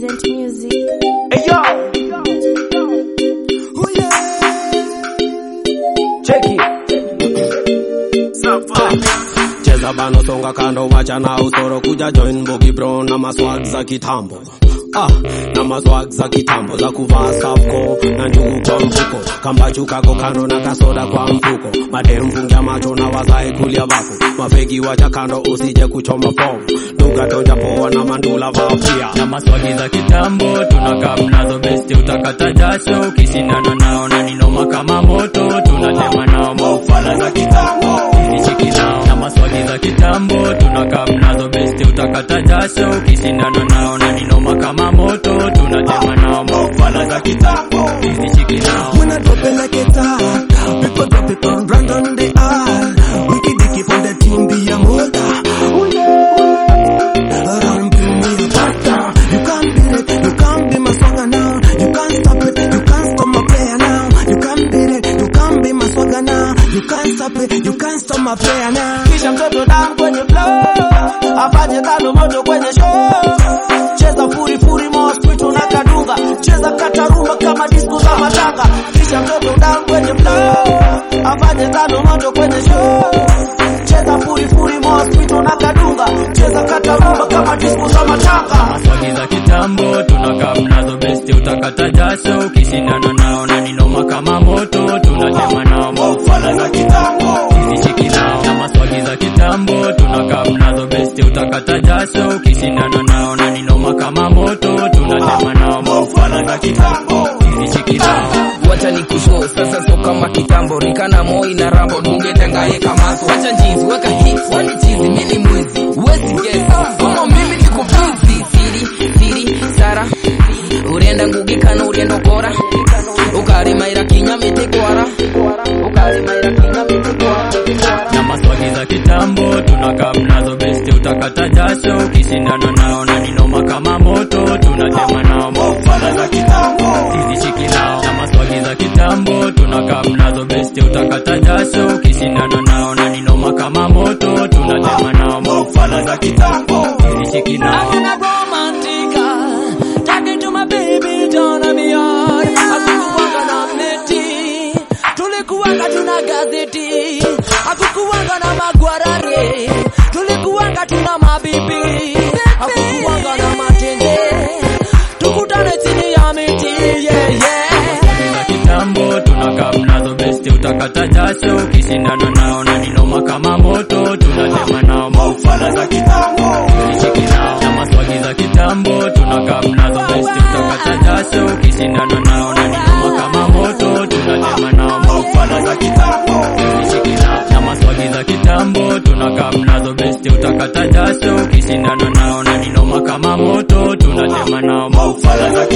Pleasant music. Hey yo! Oh yeah! Check it. cheza bano songa kando wacha na usoro kuja join Boogie Brown na maswag za kitambo Ah, na maswag za kitambo za kuvaa safko na njugu kwa mfuko kambachu kako kando na kasoda kwa mfuko madem fungia macho na wazae kulia bako mafegi wacha kando usije kuchoma fom duga toja poa na mandula vapia na maswagi za kitambo tunakaa mnazo besti utakata jasho ukishindana nao na ninoma kama moto tunatema nao maufala za kitambo nishiki nao na maswagi za kitambo tunakaa mnazo besti utakata jasho ukishindana nao na ninoma kama moto tunatema nao maufala za kitambo nishiki nao When I drop it like it's hot, people drop it on brand on the art. Wiki dicky from the team be a molder. Run bring me a pasta. You can't beat it, you can't be my swagger now. You can't stop it, you can't stop my player now. You can't beat it, you can't be my swagger now. You can't stop it, you can't stop my player now. Kisha mtoto dam kwenye flow afanye tano moto kwenye show cheza furi furi mosquito na kadunga cheza katarumba kama disco za matanga kisha mtoto dam kwenye flow afanye tano moto kwenye show cheza furi furi mosquito na kadunga cheza katarumba kama disco za matanga maswagi za kitambo tunakaa mnazo besti utakata jasho ukishindana nao na ninoma kama moto tunatema nao maufala za kitambo zishiki nao na maswagi za kitambo tunakaa mnazo besti utakata jasho ukishindana nao na ninoma kama moto tunatema nao maufala za kitambo zishiki nao wacha ni kusho sasa so kama kitambo rikana moi na rambo tungetangaye kamaso wacha njizi weka hit wani chizi mini mwizi wezi guess kama mimi niko busy siri siri sara urienda ngugi kana urienda kora ukarimaira kinya mitikwara ukarimaira kinya mitikwara na maswagi za kitambo tunakaa mnazo besti utakata jasho ukishindana nao na ninoma kama moto tunatema nao maufala za kitambo sizishiki nao na maswagi za kitambo tunakaa mnazo besti utakata jasho ukishindana nao na ninoma kama moto tunatema nao maufala za kitambo sizishiki nao Having a romantica Talking to my baby down on me yard Hakukuwanga na mneti Tulikuwanga tuna gazeti Hakukuwanga na magwarare Tulikuwanga tuna mabibi Hakukuwanga na matende Tukutane chini ya miti yeah, yeah. Maswagi za kitambo tunakaa mnazo besti utakata jasho ukishindana nao na ninoma kama moto tunatema nao maufala za kitambo zishiki nao na maswagi za kitambo tunakaa mnazo besti utakata jasho ukishindana nao na ninoma kama moto tunatema nao maufala za kitambo zishiki nao na maswagi za kitambo tunakaa mnazo besti utakata jasho ukishindana nao na ninoma kama moto tunatema nao maufala za kitambo